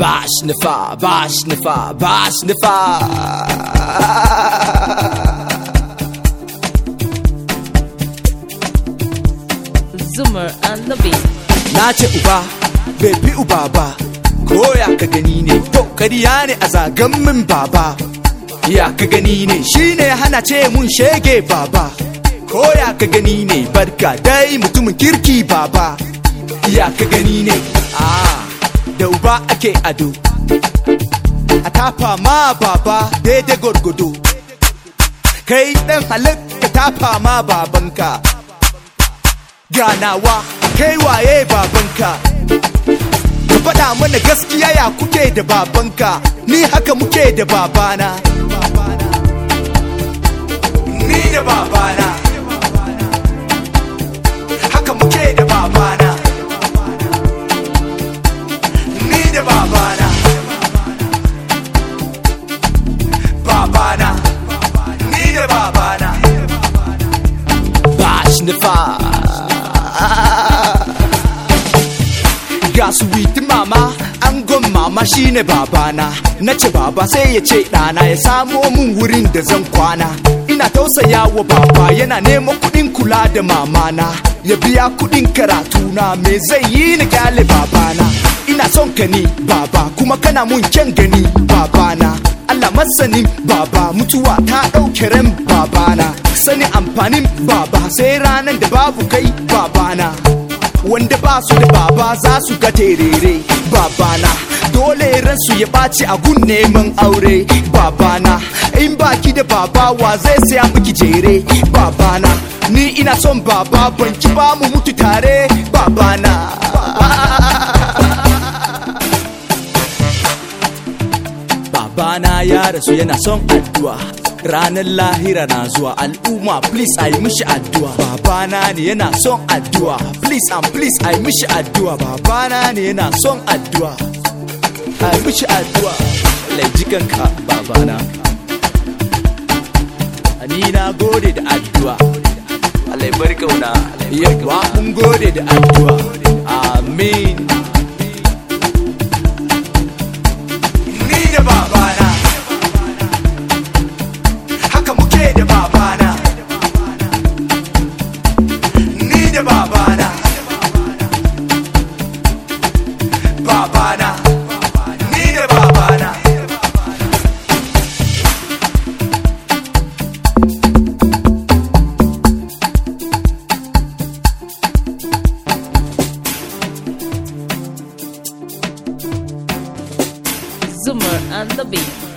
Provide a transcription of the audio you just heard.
bash nifa bash nifa bash nifa Zoomer and the beat. na ce uba bai fi uba ba ko ya ka gani ne to kariya ne a zagan min baba ya ka gani ne shine hana ce mun shege baba ko ya ka gani ne barka dai mutumin kirki baba ya ka gani ne a da uba ake ado a tafa ma baba daidai gwargwado kai dan halitta tafa ma babanka ganawa kai waye babanka ka faɗa mana gaskiya ya kuke da babanka ni haka muke da babana ni da babana haka muke da babana ni da babana babana ni da babana bash nifa ga suwiti mama angon mama shine babana na ce baba sai ya ce ɗana ya samo min wurin da zan kwana ina tausaya wa baba yana neman kuɗin kula da mamana ya biya kuɗin karatuna me zai yi ni kyale babana ina son ka ni baba kuma kana mun kyan gani babana Allah masanin baba mutuwa ta ɗauke ran babana sani amfanin baba sai ranar da babu kai babana wanda ba su da baba za su ga terere babana dole ransu ya ɓaci a gun neman aure babana in baki da baba wa zai saya miki jere babana ni ina son baba ban ki ba mu mutu tare babana babana ya rasu yana son addu'a ranar lahira na zuwa al'umma please a yi mishi addu'a babana ne yana son addu'a please and please a yi mishi addu'a babana ne yana son addu'a a yi mishi addu'a laijikanka babana ni na gode da addu'a Allah ya bar kauna yawa mun gode da addu'a amin ni da babana haka muke da babana ni da babana babana ni da babana Zoomer and the beat.